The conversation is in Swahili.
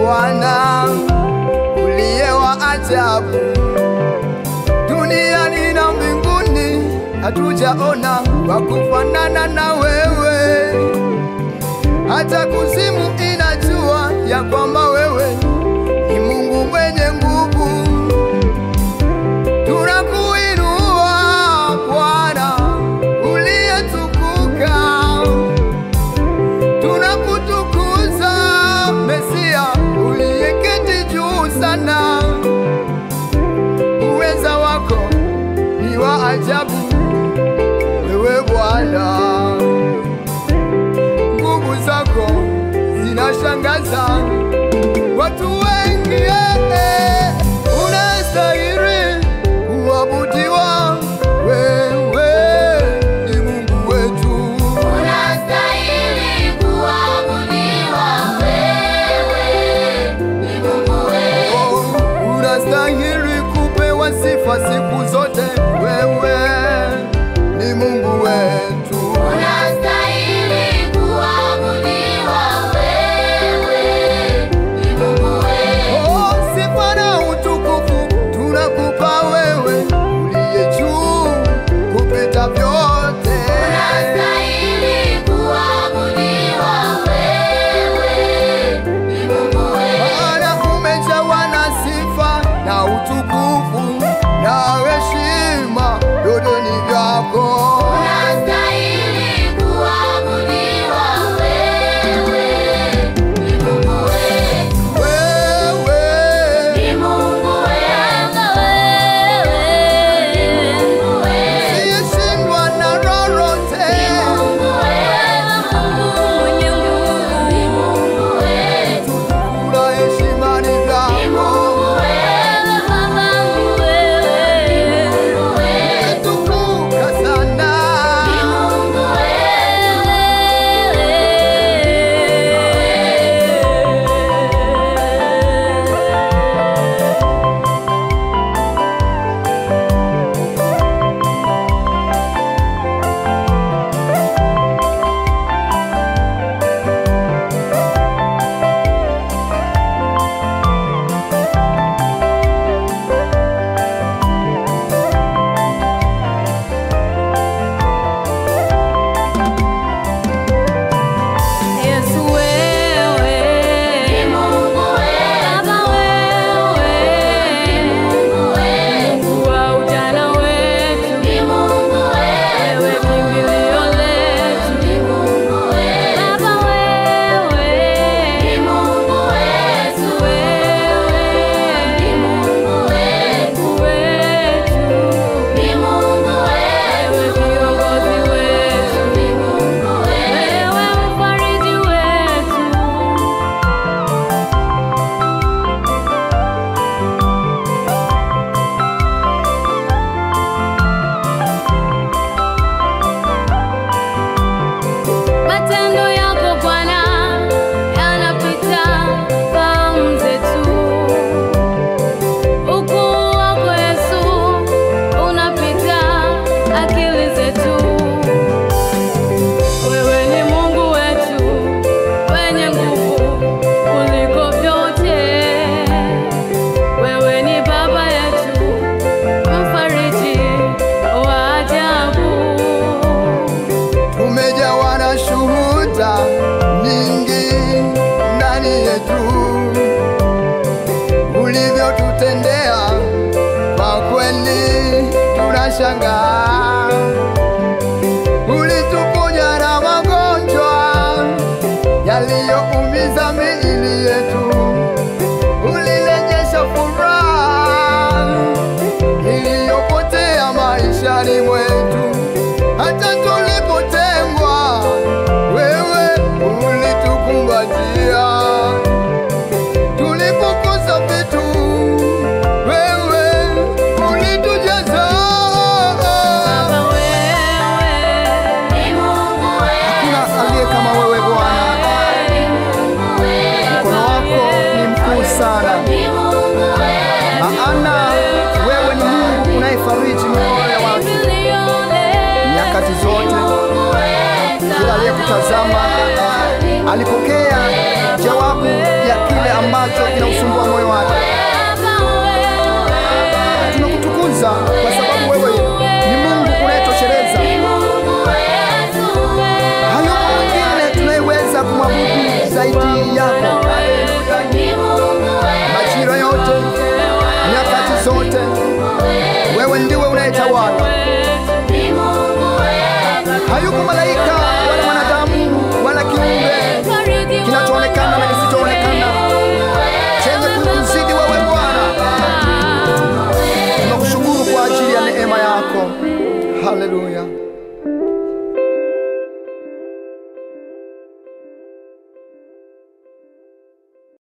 Bwana uliye wa ajabu, duniani na mbinguni hatujaona wa kufanana na wewe. Hata kuzimu inajua ya kwamba wewe ni Mungu mwenye nguvu. Tunakuinua Bwana uliyetukuka, tunakutukuza Mesia uliyeketi juu sana. Uweza wako ni wa ajabu, wewe Bwana, nguvu zako zinashangaza watu wengi. eh, eh. Unastahili kuabudiwa, wewe ni Mungu wetu. Unastahili kuabudiwa, wewe ni Mungu wetu. Oh, unastahili kupewa sifa siku zote, wewe ni Mungu wetu. Unastahili kuabudiwa, wewe ni Mungu wetu. Oh, sifa na utukufu tunakupa wewe, uliye juu kupita vyote. Unastahili kuabudiwa, wewe ni Mungu wetu. Maana umejawa na sifa na utukufu na heshima, yote ni vyako. Unastahili kuabudiwa, wewe ni Mungu wetu. Wewe Ni Mungu wetu, wewe ni Mungu wetu. siyeshindwa na lolote. Mungu wetu, mwenye nguvu, ni Mungu wetu. Kuna heshima ni Ni vyako. Mungu wetu, babangu wewe, ni Mungu wetu. Tukuka sana. Ni Mungu wetu. Yesu wewe, Ni Mungu wetu, Baba wewe, ni Mungu wetu. Mungu wa ujana wetu, Ni Mungu wetu, wewe kimbilio letu, ni Mungu wetu. Baba wewe, Ni Mungu wetu, Yesu wewe, ni Mungu wetu. Mungu wetu, Ni Mungu wetu, wewe kiongozi wetu, ni Mungu wetu. wewe mfariji wetu. Matendo yako Bwana yanapita fahamu zetu. Ukuu wako Yesu unapita akili zetu. Wewe ni Mungu wetu wenye nguvu kuliko vyote. Wewe ni Baba yetu mfariji wa ajabu. Tumejawa na shuhuda nyingi ndani yetu, ulivyotutendea kwa kweli tunashangaa. Ulituponya na magonjwa yaliyoumiza miili yetu, ulirejesha furaha iliyopotea maishani mwetu. Hata tulipotengwa, wewe ulitukumbatia. Tulipokosa vitu, wewe ulitujaza. Baba wewe, Ni Mungu wetu, Hakuna aliye kama wewe Bwana, ni Mungu wetu. mkono wako ni mkuu sana, Ni Mungu wetu, maana wewe ni Mungu unayefariji mioyo ya watu kimbilio letu. nyakati zote. Mungu wetu. Kila aliyekutazama alipokea jawabu ya kile ambacho kinausumbua moyo wake. Tunakutukuza kwa sababu wewe ni Mungu unayetosheleza. Hayupo mwingine tunayeweza kumwabudu zaidi yako. Majira yote, nyakati zote, wewe ndiwe unayetawala. Hayupo malaika wala mwanadamu wala kiumbe kinachoonekana na kisichoonekana chenye kukuzidi wewe Bwana. Tunakushukuru kwa ajili ya neema yako. Haleluya.